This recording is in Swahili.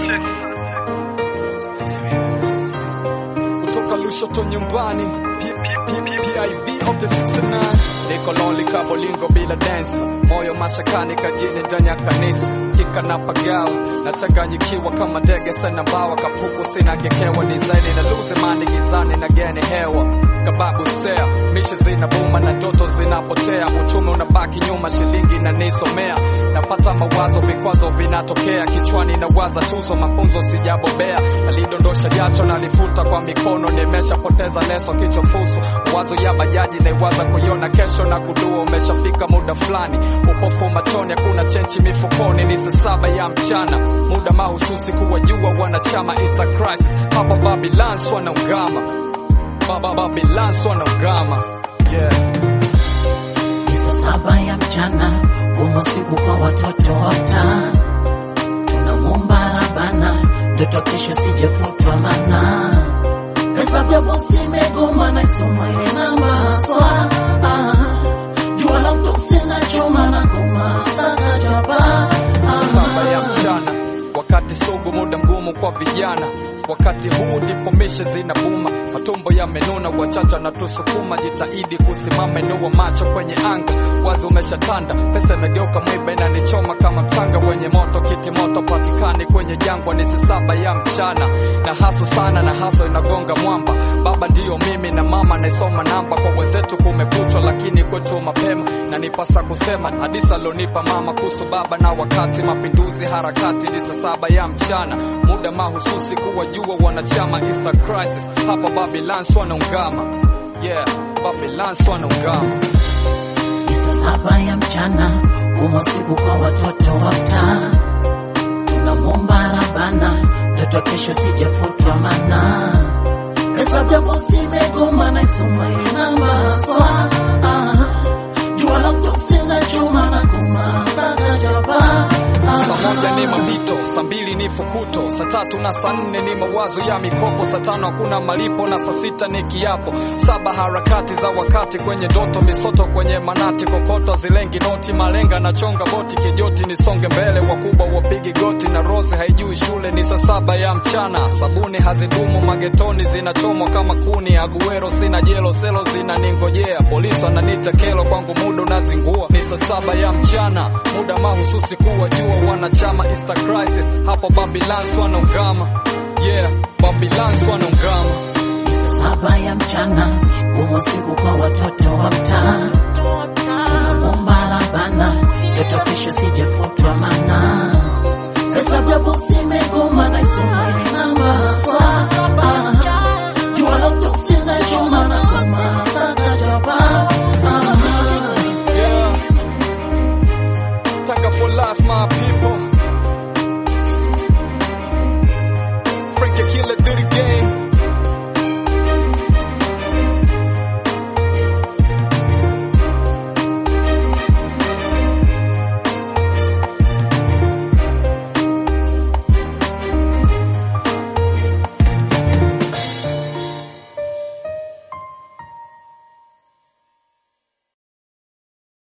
kutoka Lushoto nyumbani P- P- P- PIV of the 69 niko lonely kabolingo bila dance moyo mashakani kajini ndani ya kanisa kika na pagawa nachanganyikiwa kama ndege sena mbawa kapuku sina gekewa ni zaidi na luze mani gizani na gene hewa kababu sea mishe zinabuma na ndoto zinapotea uchumi unabaki nyuma shilingi inanisomea napata mawazo vikwazo vinatokea kichwani na waza tuzo mafunzo sijabobea alidondosha jacho na alifuta kwa mikono nimeshapoteza leso kichwa fuso wazo ya bajaji naiwaza kuiona kesho na kudua umeshafika muda fulani upofu machoni hakuna chenchi mifukoni ni saa saba ya mchana muda mahususi kuwajua wanachama isa crisis hapa babilans wanaungama Baba babilans wanaungama yeah. Ni saa saba ya mchana, kuna siku kwa watoto wata, tunamwomba Rabana mtoto kesho sijefutwa mana hesabu ya bosi imegoma na isoma ile namba swa ah, jua la utosi na choma na koma sana chapa saba ya mchana wakati sugu muda mgumu kwa vijana wakati huu ndipo mishe zinabuma matumbo yamenuna wachacha na tusukuma jitahidi kusimama inua macho kwenye anga wazi umeshatanda pesa imegeuka mwiba inanichoma kama mchanga wenye moto kiti moto patikani kwenye jangwa ni saa saba ya mchana na haso sana na haso inagonga mwamba baba ndiyo mimi na mama naisoma namba kwa wenzetu kumekuchwa lakini kwetu mapema na nipasa kusema hadisa alonipa mama kuhusu baba na wakati mapinduzi harakati ni saa saba ya mchana muda mahususi kuwajua wanachama Easter crisis hapa Babylons wanaungama yeah Babylons wanaungama ni saa saba ya mchana, kuna siku kwa watoto wata, tunamwomba Rabana mtoto kesho sijefutwa mana hesabu ya bosi imegoma na isoma ile namba swa ah, jua la utosi na choma na koma sana chapa saa moja ni mapito saa mbili ni fukuto saa tatu na saa nne ni mawazo ya mikopo saa tano hakuna malipo na saa sita ni kiapo saba harakati za wakati kwenye ndoto misoto kwenye manati kokoto zilengi noti malenga na chonga boti kijoti nisonge mbele wakubwa wapigi goti na rose haijui shule ni saa saba ya mchana sabuni hazidumu magetoni zinachomwa kama kuni aguero sina jelo selo zinaningojea polisi wananita kelo kwangu muda unazingua ni saa saba ya mchana muda mahususi kuwajua wanachama Easter crisis hapo Babylons wanaungama yeah Babylons wanaungama ni saa saba ya mchana, kuna siku kwa watoto wa mtaa, tunamwomba Rabana mtoto kesho sijefutwa mana hesabu ya bosi imegoma na isoma ile namba